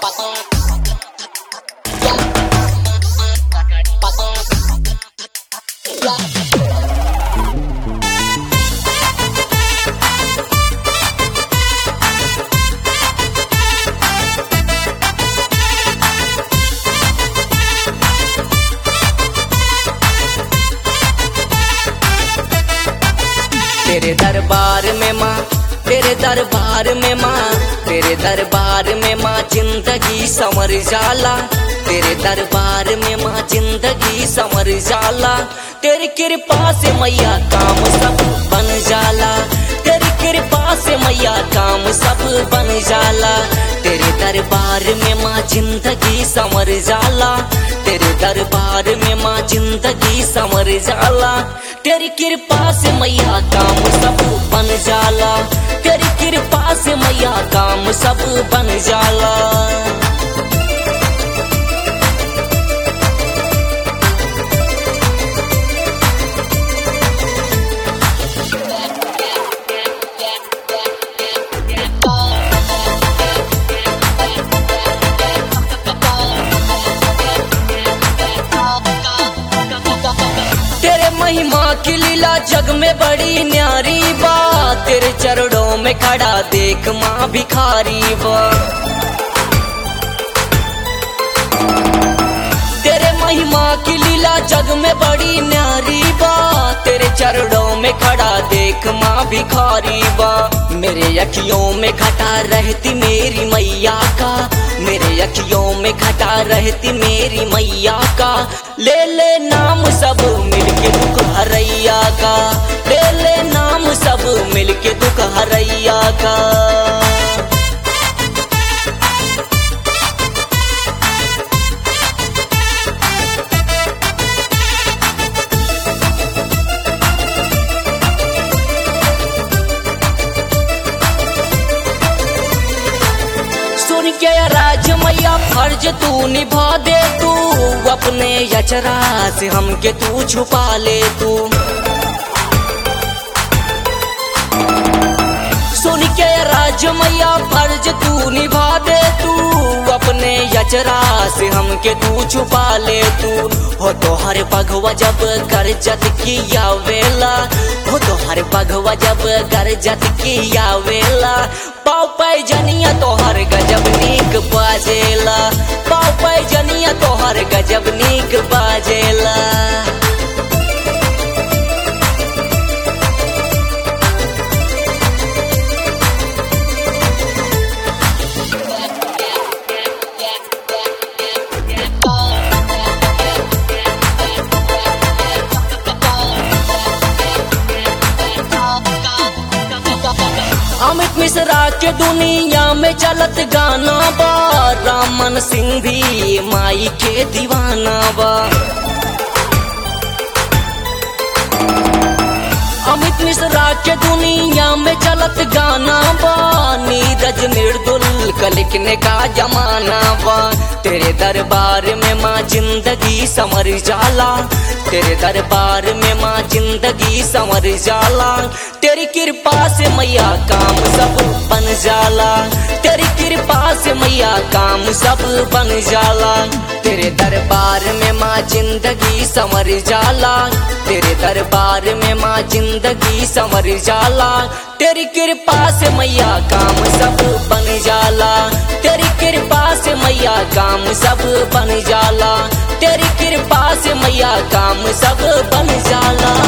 तेरे दरबार में माँ तेरे दरबार में माँ तेरे दरबार में माँ जिंदगी समर जाला तेरे दरबार में माँ जिंदगी समर जाला तेरी कृपा से मैया काम सब बन जाला तेरी कृपा से मैया काम सब बन जाला तेरे दरबार में माँ जिंदगी समर जाला तेरे दरबार में माँ जिंदगी समर जाला तेरी कृपा से मैया काम सब बन जाला तेरी कृपा से मैया काम सब बन जाला तेरे महिमा की लीला जग में बड़ी न्यारी बा तेरे चरणों में खड़ा देख माँ भिखारी बा तेरे महिमा की लीला जग में बड़ी न्यारी बा तेरे चरणों में खड़ा देख माँ भिखारी बा मेरे अखियों में घटा रहती मेरी मैया का मेरे अखियों में घटा रहती मेरी मैया का ले ले नाम सब मिलके दुख हरैया का ले ले नाम सब मिलके दुख हरैया का सुन के राज मैया फर्ज तू निभा दे तू अपने यचरा से हमके तू छुपा ले तू सुन के राज मैया फर्ज तू निभा दे तू अपने यचरा से हमके तू छुपा ले तू हो तो हर पगवा जब गरजत किया वेला हो तो हर पगवा जब गरजत किया वेला पाव पाई जनिया तोहर गजब नीक बाजेला पाव पाई जनिया तोहर गजब नीक बाजेला अमित मिश्रा के दुनिया में चलत गाना बा रामन सिंह भी माई के दीवाना बा अमित मिश्रा के दुनिया में चलत गाना बा नीरज निर्दुल का लिखने का जमाना बा तेरे दरबार में माँ जिंदगी समर जाला तेरे दरबार में माँ जिंदगी समर जाला तेरी कृपा से मैया काम सब बन जाला तेरी कृपा से मैया काम सब बन जाला तेरे दरबार में माँ जिंदगी समर जाला तेरे दरबार में माँ जिंदगी समर जाला तेरी कृपा से मैया काम सब बन जाला तेरी कृपा से मैया काम सब बन जाला तेरी कृपा से मैया काम सब बन जाला